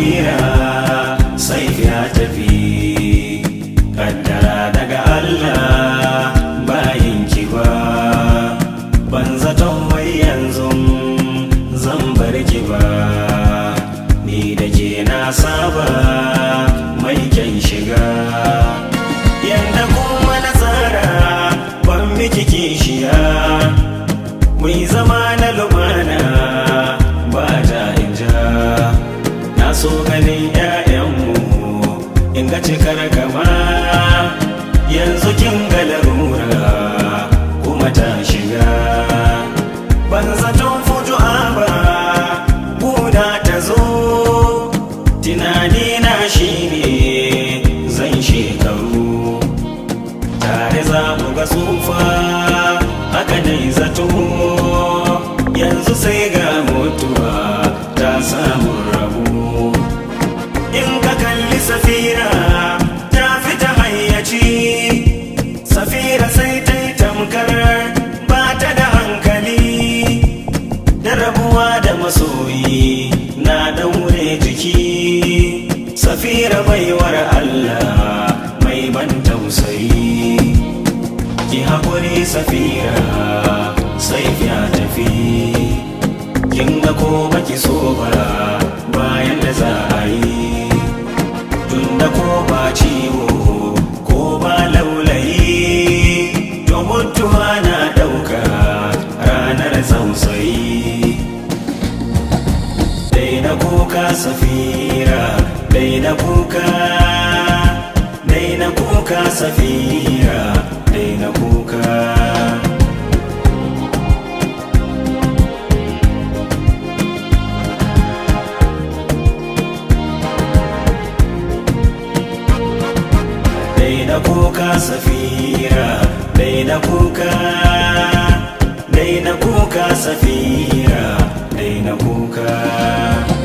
safira sai ya tafi kaddara daga Allah bayin ki ba ban zaton wai yanzu zan bar ki ba ni da ke na saba mai kyan shiga yanda kuma na tsara ban miki kishiya mai zama na lumana ba ta inja na so ganin 'ya'yanmu in ga cikar kama yanzu kin ga larura kuma ta shiga ban zaton fuju'a ba buda ta zo tunani na shine zan shekaru tare za mu ga tsufa haka dai zato yanzu sai ga mutuwa ta samu rabu in ka kalli safira ta fita hayyaci safira sai ta yi tamkar ba ta da hankali da rabuwa da masoyi na daure jiki safira baiwar Allah mai ban tausayi ki haƙuri safira sai ya tafi kin ga ko baki so ba bayan da za a yi tun da ko ba ciwo ko ba laulayi to mutuwa na ɗauka ranar tausayi daina kuka safira daina kuka daina kuka safira daina kuka daina kuka safira daina kuka daina kuka safira daina kuka